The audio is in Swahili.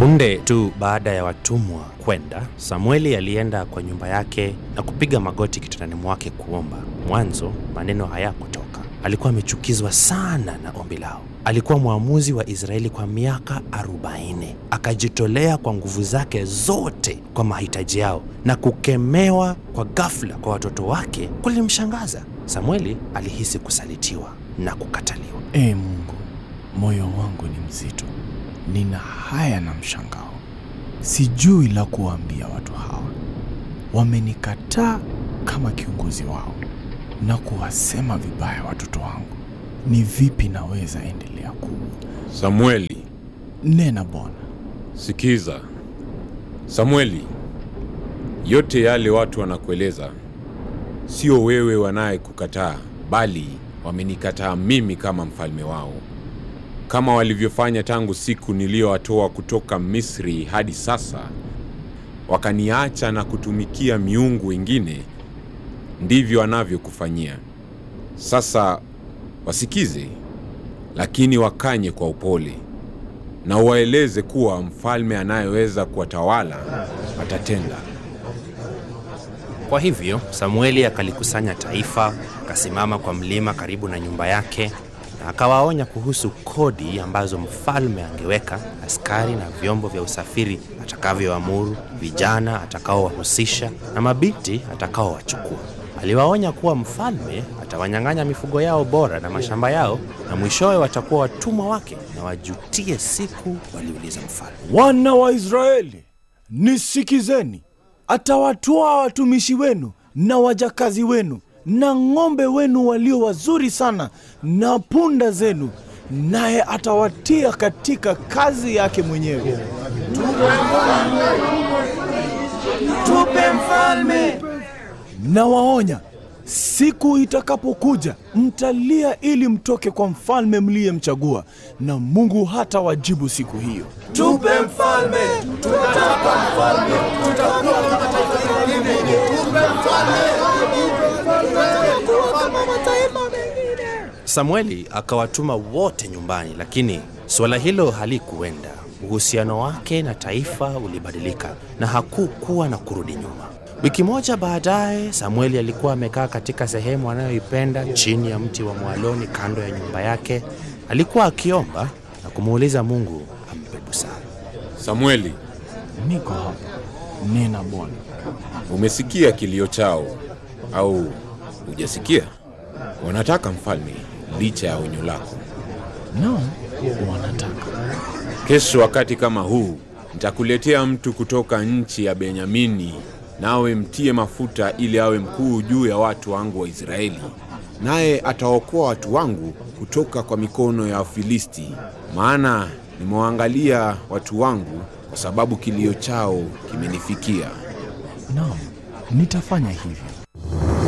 Punde tu baada ya watumwa kwenda, Samueli alienda kwa nyumba yake na kupiga magoti kitandani mwake kuomba. Mwanzo maneno hayakutoka. Alikuwa amechukizwa sana na ombi lao. Alikuwa mwamuzi wa Israeli kwa miaka 40. Akajitolea kwa nguvu zake zote kwa mahitaji yao, na kukemewa kwa ghafla kwa watoto wake kulimshangaza. Samueli alihisi kusalitiwa na kukataliwa. Ee Mungu, moyo wangu ni mzito, nina haya na mshangao, sijui la kuwaambia watu hawa. Wamenikataa kama kiongozi wao na kuwasema vibaya watoto wangu. Ni vipi naweza endelea ku Samueli, nena Bwana? sikiza. Samueli, yote yale watu wanakueleza sio wewe wanayekukataa, bali wamenikataa mimi kama mfalme wao, kama walivyofanya tangu siku niliyowatoa kutoka Misri hadi sasa. Wakaniacha na kutumikia miungu wengine, ndivyo wanavyokufanyia sasa. Wasikize, lakini wakanye kwa upole, na uwaeleze kuwa mfalme anayeweza kuwatawala atatenda. Kwa hivyo Samueli akalikusanya taifa, akasimama kwa mlima karibu na nyumba yake, na akawaonya kuhusu kodi ambazo mfalme angeweka, askari na vyombo vya usafiri atakavyoamuru, vijana atakaowahusisha na mabinti atakaowachukua. Aliwaonya kuwa mfalme atawanyang'anya mifugo yao bora na mashamba yao, na mwishowe watakuwa watumwa wake na wajutie siku waliuliza mfalme. Wana wa Israeli, nisikizeni. Atawatoa watumishi wenu na wajakazi wenu na ng'ombe wenu walio wazuri sana na punda zenu, naye atawatia katika kazi yake mwenyewe. Tupe mfalme! Nawaonya, siku itakapokuja mtalia ili mtoke kwa mfalme mliyemchagua, na Mungu hata wajibu siku hiyo. Tupe mfalme! Tunataka mfalme! Tutakuwa kama taifa lingine. Tupe mfalme! Samueli akawatuma wote nyumbani, lakini suala hilo halikuenda. Uhusiano wake na taifa ulibadilika na hakukuwa na kurudi nyuma. Wiki moja baadaye, Samueli alikuwa amekaa katika sehemu anayoipenda chini ya mti wa mwaloni kando ya nyumba yake. Alikuwa akiomba na kumuuliza Mungu ampe busara. Samueli, Niko hapa, nena Bwana. umesikia kilio chao au hujasikia? Wanataka mfalme licha ya onyo lako. Naam, wanataka Kesho wakati kama huu nitakuletea mtu kutoka nchi ya Benyamini, nawe mtie mafuta ili awe mkuu juu ya watu wangu wa Israeli, naye ataokoa watu wangu kutoka kwa mikono ya Wafilisti. Maana nimewaangalia watu wangu, kwa sababu kilio chao kimenifikia. Naam, nitafanya hivyo.